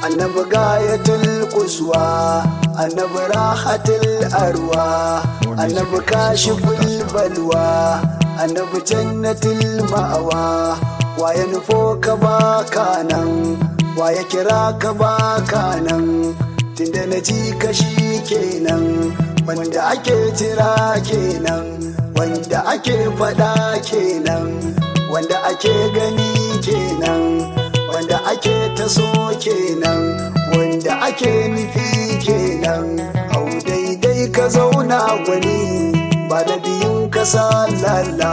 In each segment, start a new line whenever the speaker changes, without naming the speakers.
annabi gayatul kuswa annabi rahatul arwa annabi kashiful balwa annabi jannatul ma'awa waye nufo ka baka nan waye kira ka baka nan tunda na ji kashi kenan wanda ake jira kenan wanda ake fada kenan wanda ake gani kenan wanda ake taso kenan wanda ake nufi kenan hau daidai ka zauna gwani ba da biyun ka lalla.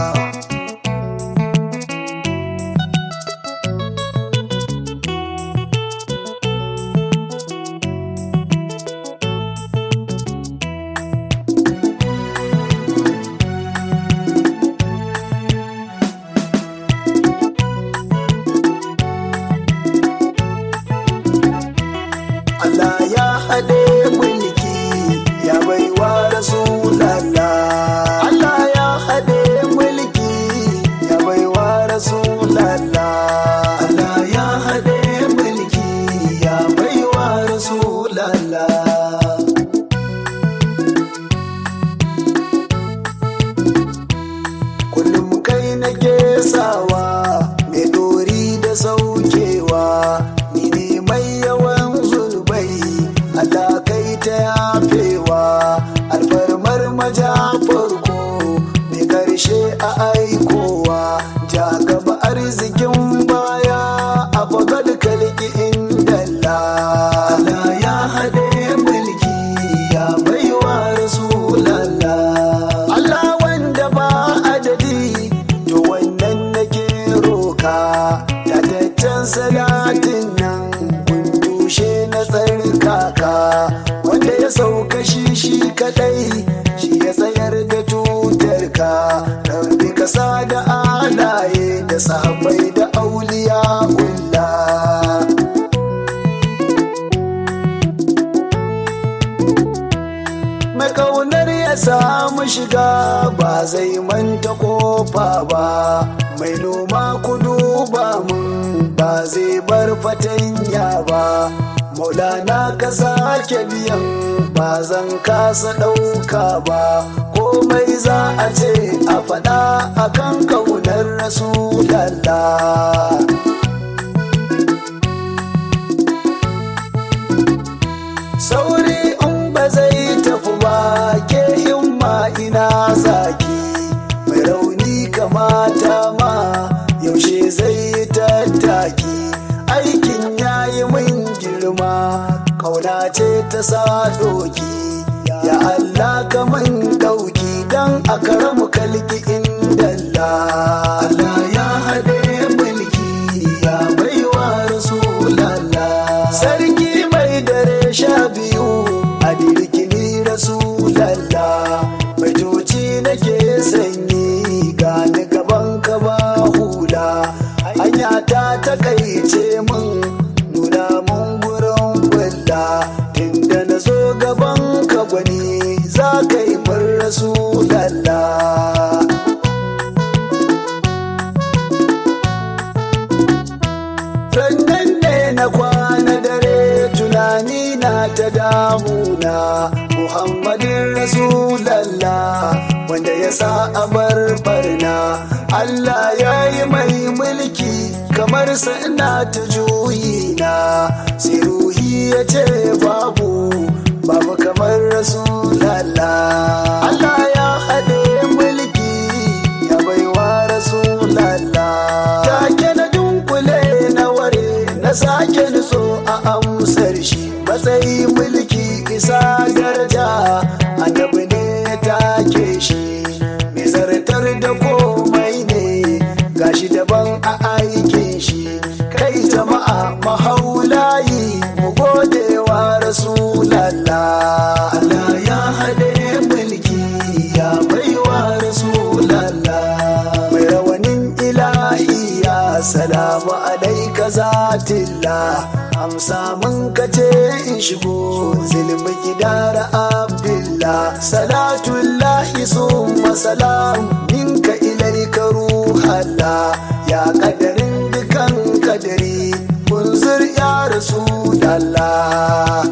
Allah ya haɗe mulki ya baiwa Rasulallah. Allah ya haɗe mulki ya baiwa Rasulallah. Allah ya haɗe mulki ya baiwa Rasulallah. Kullum kai nake sawa mai dori da saukewa ni ne mai yawan zunubai Allah kai ta yafewa alfarmar maja farko mai karshe a aikowa ja gaba arzikin baya a bagal kalki indalla Allah ya haɗe mulki ya baiwa rasulallah Allah wanda ba adadi to wannan nake roka tataccen salatin nan kun tushe na tsarkaka wanda ya sauka shi shi kadai shi ya tsayar da tutarka rabbi kasa da alaye da sahabbai da auliya ullah mai kaunar ya samu shiga ba zai manta kofa ba mai noma kudu ba mun ba zai bar fatanya ba maulana ka sake biyan ba zan kasa ɗauka ba komai za a ce a faɗa akan kaunar rasulallah sauri in ba zai tafi ba ke himma ina zaki mai rauni kamata ma yaushe zai yi tattaki aikin yayi min girma kauna ce ta sa doki ya Allah ka min dauki dan a karamu kalki indalla Allah ya haɗe mulki ya baiwa rasulallah sarki mai dare sha biyu a dirkini rasulallah mai toci nake sanyi gani gaban ka ba hula hanya ta takaice min nuna mun gurin bulla tunda na zo gaban ka gwani za ka yi min rasulallah Rannan ne na kwana dare tunani na ta damuna Muhammadin Rasulallah wanda ya sa a bar barna Allah ya yi mai mulki kamar sana ta juyina sai ruhi ya ce babu babu kamar Rasulallah Allah ya haɗe mulki ya baiwa Rasulallah take na dunkule na ware na sake nutso a amsar shi matsayi mulki isa daraja annabi ne ya take shi mai zartar da komai ne gashi daban a aikin shi kai jama'a mahaulayi mu gode wa rasulallah Allah ya haɗe mulki ya baiwa rasulallah mai rawanin ilahiya salamu alaika zatillah amsa mun kace in shigo zilmi gidara abdullah salatullahi summa salam minka ilaika ruhallah ya kadarin dukan kadari kunzur ya rasulallah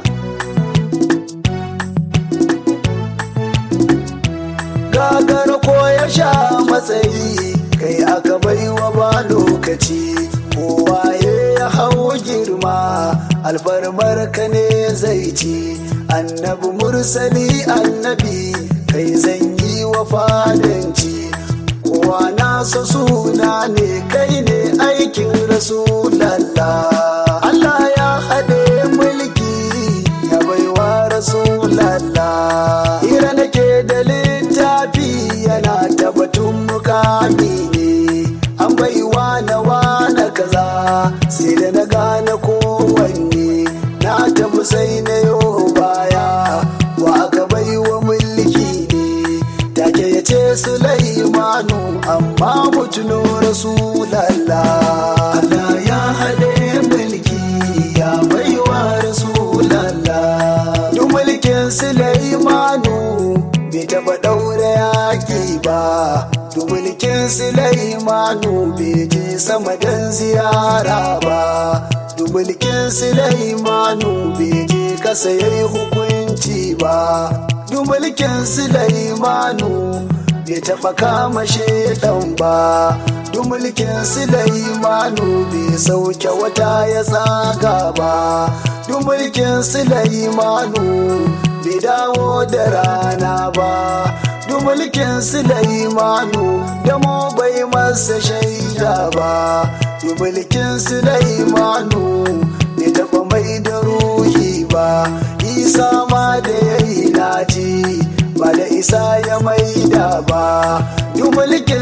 gagar ko ya sha matsayi kai aka baiwa ba lokaci kowa ya hau girma alfarmar ka ne zai ci annabi mursali annabi kai zan yi wa fadanci kowa nasa suna ne kai ne aikin rasulallah Allah ya haɗe mulki ya baiwa rasulallah hira nake da littafi yana tabbatun mukami ne an baiwa na wana kaza sai da na gane kowanne na tafi sai na yo baya wa aka baiwa mulki ne take ya ce Sulaimanu amma mutuno Rasulallah Allah ya haɗe mulki ya baiwa Rasulallah duk mulkin Sulaimanu bai taɓa ɗaure yaƙi ba duk mulkin Sulaimanu bai je sama don ziyara ba duk mulkin Sulaimanu bai je kasa yayi hukunci ba duk mulkin Sulaimanu bai taɓa kama shaidan ba duk mulkin Sulaimanu bai sauke wata ya tsaga ba duk mulkin Sulaimanu bai dawo da rana ba duk mulkin Sulaimanu da mu bai masa shaida ba duk mulkin Sulaimanu bai taɓa mai da ruhi ba isa ma da yayi naji ba da isa ya maida ba duk mulkin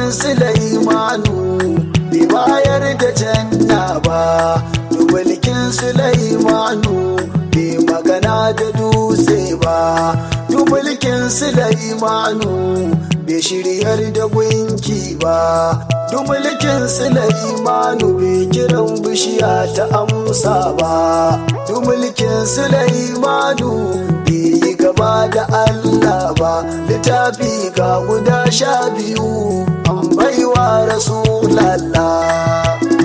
Sulaimanu bai bayar da janna ba duk mulkin Sulaimanu bai magana da dutse ba duk mulkin Sulaimanu bai shiryar da gunki ba duk mulkin Sulaimanu bai kiran bishiya ta amsa ba duk mulkin Sulaimanu bai yi gaba da Allah ba littafi ga guda sha biyu an baiwa Rasulallah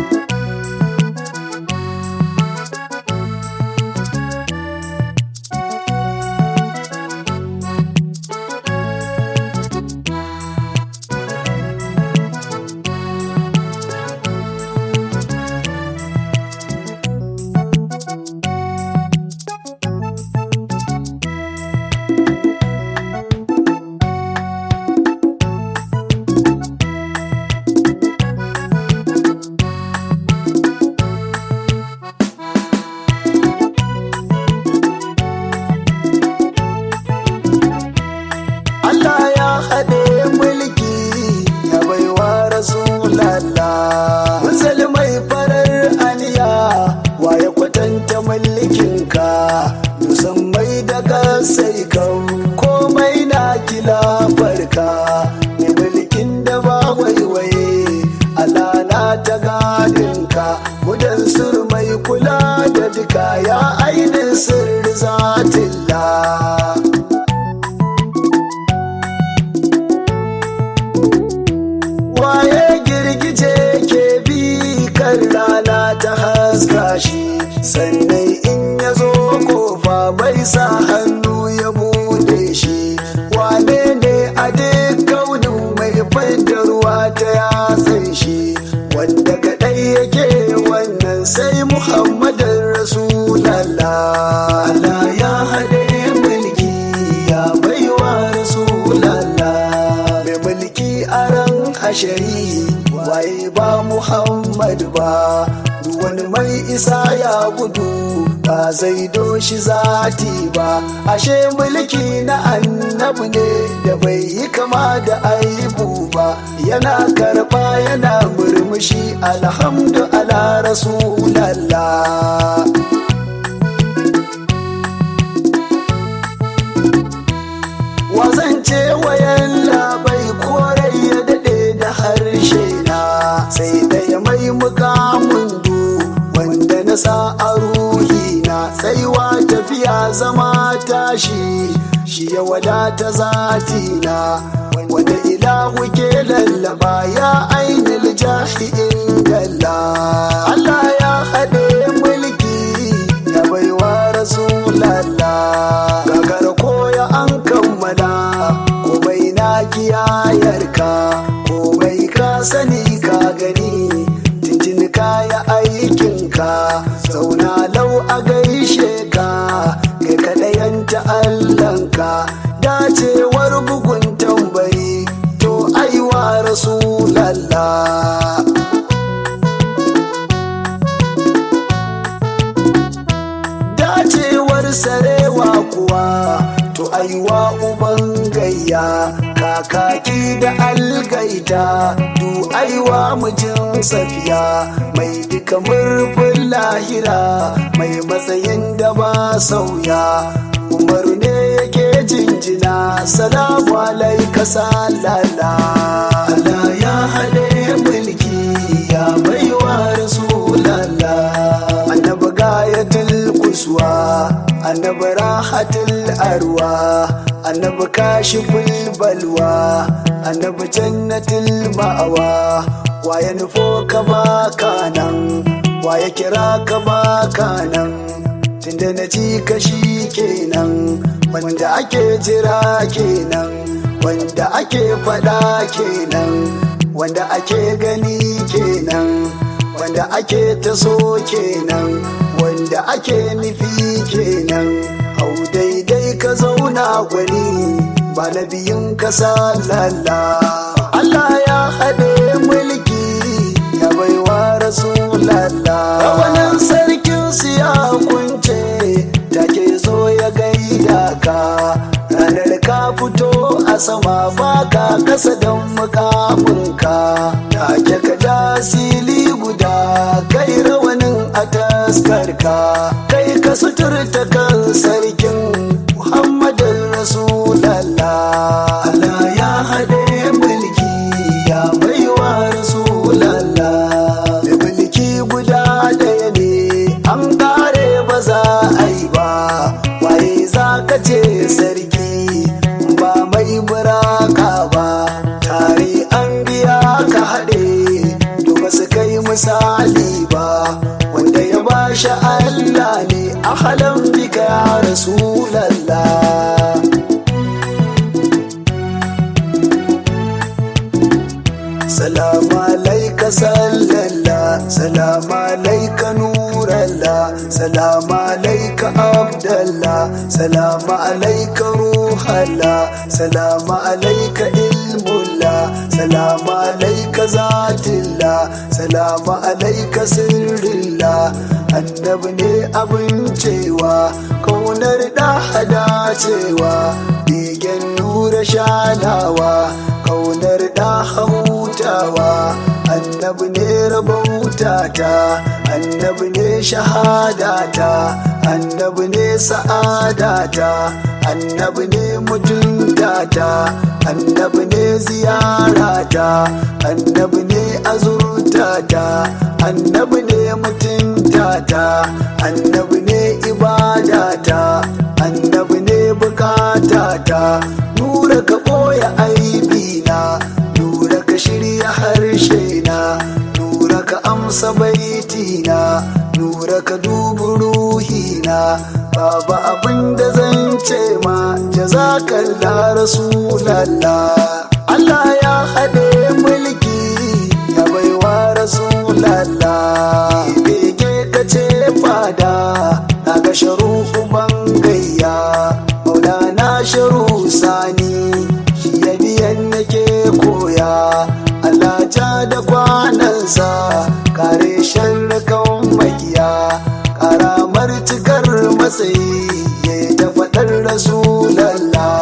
Allah ya haɗe mulki ya baiwa Rasulallah. Musulmai farar aniya wa ya kwatanta mulkinka, musammai daga sai kan komai na kila farka. Mai mulkin da ba waiwaye, Allah na ta gadinka, mudan surmai kula da duka ya ainihin sirri zatillah. waye girgije ke bi kan rana ta haska shi sannan in ya zo kofa bai sa hannu ya bude shi wane ne a duk kaunin mai fadda ruwa ta yatsan shi wanda kadai yake wannan sai muhammadin rasulallah Allah ya haɗe mulki ya baiwa rasulallah mai mulki a ran hashari waye ba Muhammad ba duk wani mai isa ya gudu ba zai doshi zati ba ashe mulki na annabi ne da bai yi kama da aibu ba yana karba yana murmushi alhamdu ala rasulallah wazance wayan labai korai ya daɗe da harshe na sai ɗaya mai mukamin du wanda na sa a ruhi na tsaiwa tafiya zama tashi shi ya wadata zati na wanda ilahu ke lallaba ya ainihin jahi ingalla Allah ya haɗe mulki kuwa to aiwa uban gayya kakaki da algaita du aiwa mijin safiya mai duka murfin lahira mai matsayin da ba sauya umaru ne yake jinjina salamu alaika salala Allah ya haɗe mulki ya baiwa rasulallah annabi gayatul kuswa annabi rahatul arwa annabi kashiful balwa annabi jannatul ma'awa waye nufo ka baka nan waye kira ka baka nan tunda na ji kashi kenan wanda ake jira kenan wanda ake fada kenan wanda ake gani kenan wanda ake taso kenan wanda ake nufi kenan hau daidai ka zauna gwani ba na biyun ka lalla Allah ya haɗe mulki ya baiwa rasulallah wannan sarkin siya kunce take zo ya gaida ka ranar ka fito a sama baka kasa don mukaminka take ka ja sili guda kai rawanin a taskarka kai ka suturta kan sarkin muhammadin rasulallah Allah ya haɗe mulki ya baiwa rasulallah da mulki guda ɗaya ne an kare ba za a yi ba waye za ka ce sarki ba mai buraka ba tare an biya ka haɗe to ba su kai misali ba wanda ya ba shi Allah ne a halin bika ya rasulallah salamu alaika sallalla salamu alaika nuralla salamu alaika abdalla salamu alaika ruhalla salamu alaika ilmulla salamu alaika zatilla salamu alaika sirrilla annabi ne abin cewa kaunar da hada cewa begen nura shanawa kaunar da hutawa annabi ne rabautata annabi ne shahadata annabi ne sa'adata annabi ne mutuntata annabi ne ziyarata annabi ne azurtata annabi ne mutuntata annabi ne ibadata annabi ne bukatata nura ka ɓoye aibina nura ka shirya harshe na nura ka amsa baitina nura ka dubi ruhina babu abin da zan ce ma jazakalla rasulallah Allah ya haɗe mulki ya baiwa rasulallah bege ka ce fada na ga sharu uban gayya maulana sharu sani shi ya biyan nake koya Allah ja da kwanansa kare sharrakan makiya karamar cikar matsayi ya ta faɗar rasulallah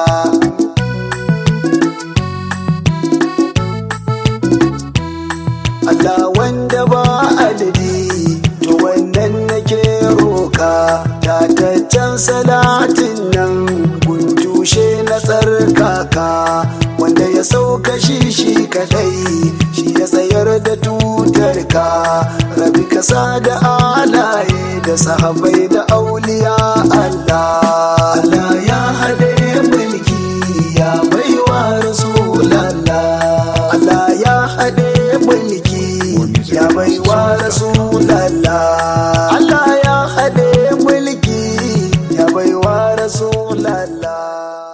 Allah wanda ba adadi to wannan nake roka tataccen salatin nan guntushe na tsarkaka wanda ya sauka shi shi kadai shi ya tsayar da tutar ka rabi kasa da alaye da sahabai da auliya Allah Allah ya haɗe mulki ya baiwa rasulallah Allah ya haɗe mulki ya baiwa rasulallah Allah ya haɗe mulki ya baiwa rasulallah